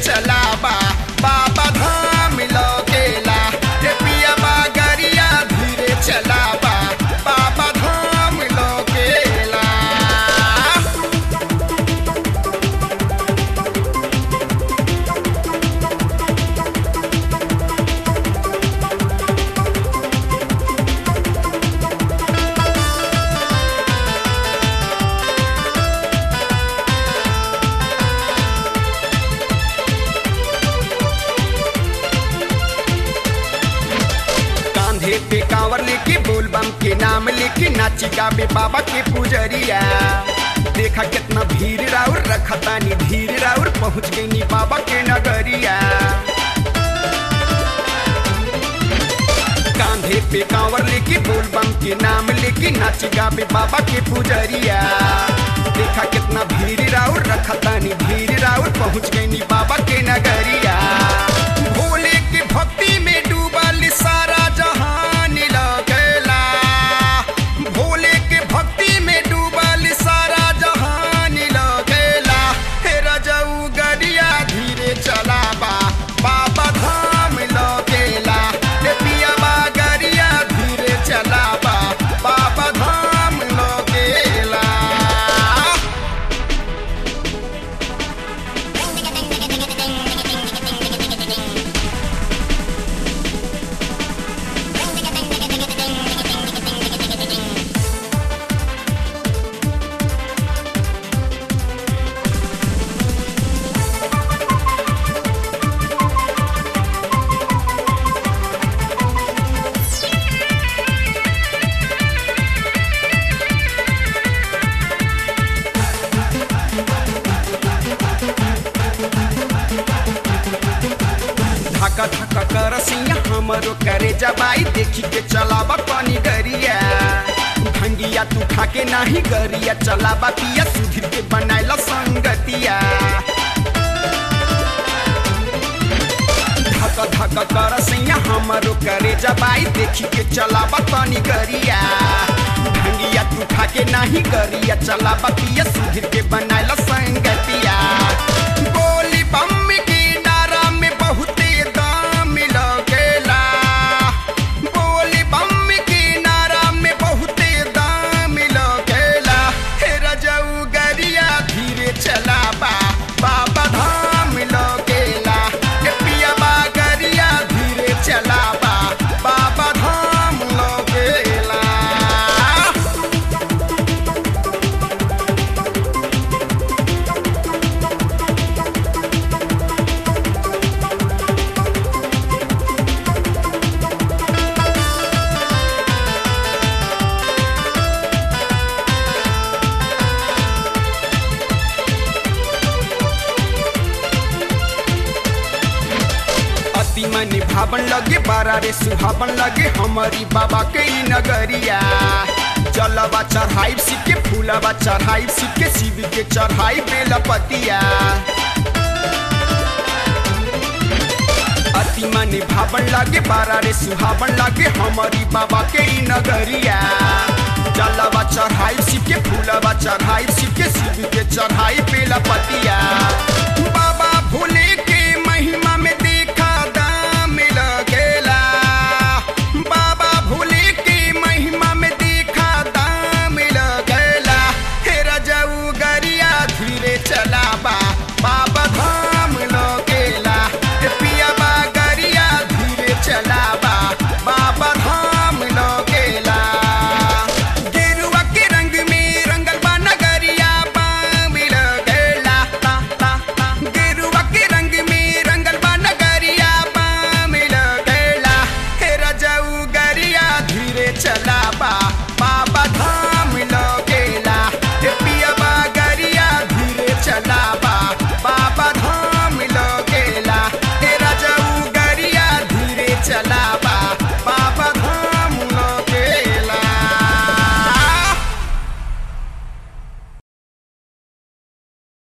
चलाबा बाबा धाम लौकेला रे पिया गरिया धीरे चलाबा बाबा धाम लौकेला कांधे पे कांवर लेके बोल बम के नाम लेके नाची गावे बाबा के पुजरिया देखा कितना भीड़ राउर रखतानी धीर राउर पहुँच गई नी बाबा के नगरिया कांधे पे कांवर लेके बोल बम के नाम लेके नाची गावे बाबा के पुजरिया देखा कितना भीड़ राउर रखतानी धीर राउर पहुँच गई नी बाबा के नगरिया भोले के भक्ति में डूबल सारा जहान लगेला भोले के भक्ति में डूबल सारा जहान लगेला हे रजऊ गरिया धीरे चलाबा बाबा धाम लगेला हे पियाबा गरिया धीरे चलाबा बाबा धाम लगेला धक्का धक्का कर सिया हमरो करे जबाई देखी के चलाबा पानी गरिया भंगिया तू खा के नाही गरिया चलाबा पिया सुधीर के बनाइला संगतिया धक्का धक्का कर सिया हमरो करे जबाई देखी के चलाबा पानी गरिया भंगिया तू खा के नाही गरिया चलाबा पिया सुधीर के बनाइला संगतिया बोली बम की नारा में बहुते दाम लगेला बोली बम की नारा में बहुते दाम लगेला हे रजऊ गरिया धीरे चलाबा बाबा धाम लगेला हे पियाबा गरिया धीरे चलाबा बाबा धाम लगेला अति मनी भावन लगे बारा रे सुहावन लगे हमारी बाबा के ई नगरिया जलवा चढ़ाई शिव के फूलवा चढ़ाई शिव के शिव के चढ़ाई बेलपतिया अति मनी भावन लगे बारा रे सुहावन लगे हमारी बाबा के ई नगरिया जलवा चढ़ाई शिव के फूलवा चढ़ाई शिव के शिव के चढ़ाई बेलपतिया बाबा भोले के महिमा में देखा दाम लगेला बाबा भोले के महिमा में देखा दाम लगेला हे रजऊ गरिया धीरे चलाबा बाबा धाम